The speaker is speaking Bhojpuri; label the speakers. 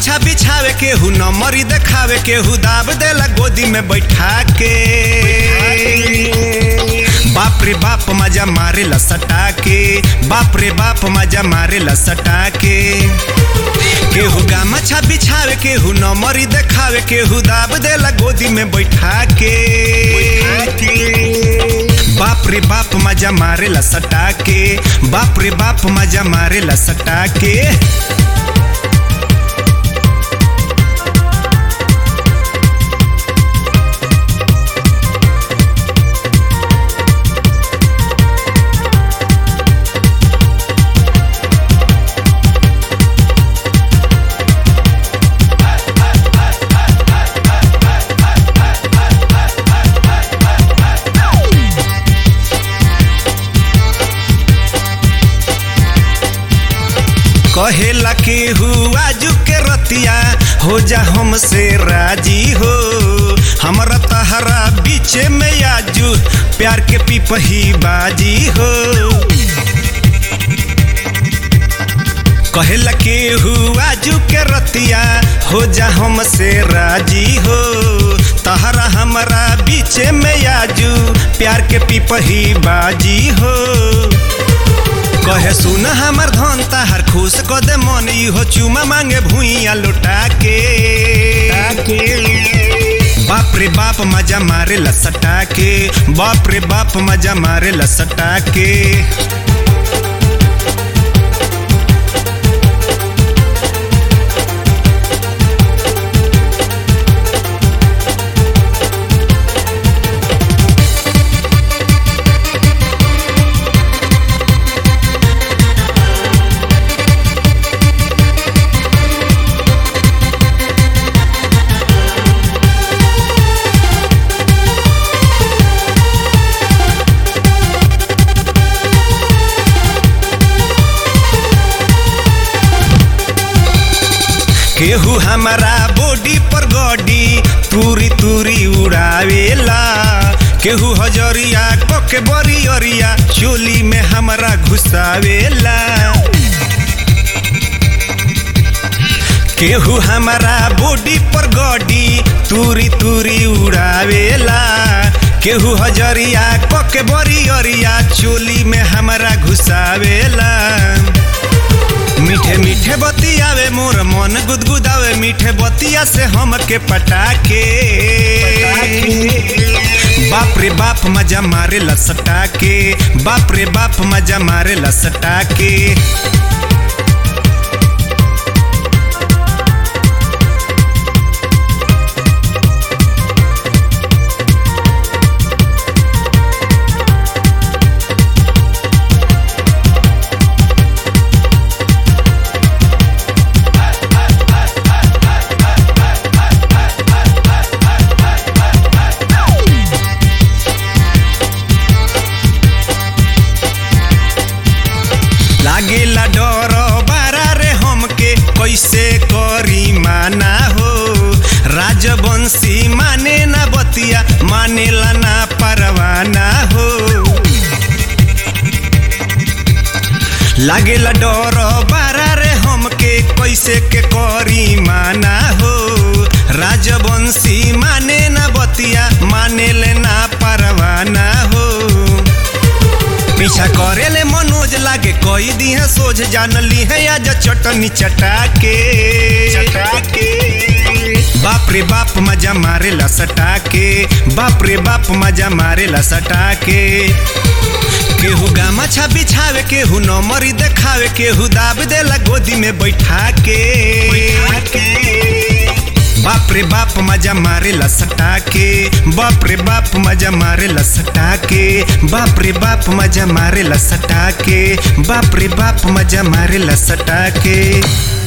Speaker 1: गमछा बिछावे केहू नमरी देखावे केहू दाब देला गोदी में बैठा के बाप रे बाप मजा मारेला सटा के बाप रे बाप मजा मारेला सटा के केहू गमछा बिछावे केहू नमरी देखावे केहू दाब देला गोदी में बैठा के बाप रे बाप मजा मारेला सटा के बाप रे बाप मजा मारेला सटा के कहेला केहू आजू के रतिया हो जा हमसे राजी हो हमरा तहरा बीचे में आजू प्यार के पिपही बाजी हो कहेला केहू आजू के रतिया हो जा हमसे राजी हो तहरा हमरा बीचे में आजू प्यार के पिपही बाजी हो कहे सुन हमर धन ताहर खुश क दे मन इहो चुमा मांगे भुइया लुटा के बाप रे बाप मजा मारे लसटा के बाप रे बाप मजा मारे लसटा के केहू हमारा बॉडी पर गॉडी तूरी तूरी उड़ावेला केहू हजरिया कोके बरी अरिया चोली में हमारा घुसावेला केहू हमारा बॉडी पर गॉडी तूरी तूरी उड़ावेला केहू हजरिया कोके बरी अरिया चोली में हमारा घुसावेला मीठे मीठे बतियावे मोर मन गुदगुदावे मीठे बतिया से हमके पटाके बाप रे बाप मजा मारे लसटा के बाप रे बाप मजा मारे लसटा के लागेला डर बारा रे हमके कैसे करी माना हो राजवंशी माने ना बतिया मानेला ना परवाना हो लागेला डर बारा रे हमके कैसे के करी माना हो राजवंशी माने ना बतिया मानेले ना परवाना हो पीछा करेले मनोज लागे कोई दी है सोझ जान ली है आज चटनी चटा के बाप रे बाप मजा मारे ला सटा के बाप रे बाप मजा मारे ला सटा के केहू गामछा बिछावे केहू नमरी देखावे केहू दाब देला गोदी में बैठा के बाप रे बाप मजा मारे लसटा के बाप रे बाप मजा मारे लसटा के बाप रे बाप मजा मारे लसटा के बाप रे बाप मजा मारे लसटा के